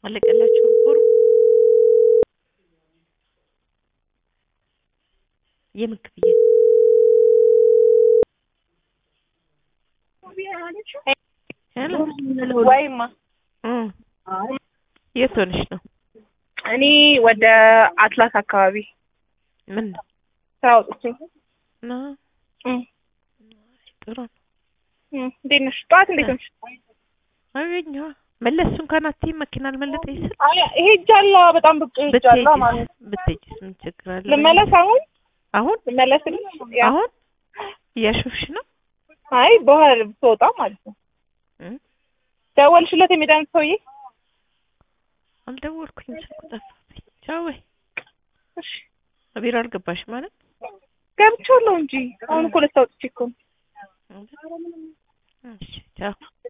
አለቀላቸው ፎርም የምን ክፍያ ሄሎ ወይማ እ የት ሆነሽ ነው? እኔ ወደ አትላስ አካባቢ ምን ነው ስራ ወጥቼ ና እም፣ ጥሩ ነው። እም፣ እንዴት ነሽ? ጠዋት እንዴት ነሽ? አገኘዋ መለስ እንኳን አትይም መኪና አልመለጠኝ ስል አይ ሄጃለሁ፣ በጣም ብቅ ሄጃለሁ ማለት ብትሄጂስ ብትሄጂስ ምን ችግር አለ? ልመለስ አሁን አሁን ልመለስልሽ? ያ አሁን እያሾፍሽ ነው? አይ በኋላ ብትወጣ ማለት ነው። እም? ደወልሽለት የሚዳን ሰውዬ? አልደወልኩኝም፣ ስልኩ ጠፋብኝ። ቻው ወይ እሺ ቢሮ አልገባሽም ማለት ገብቻለሁ እንጂ አሁን እኮ ልታወጥቼ እኮ ነው። እሺ ቻው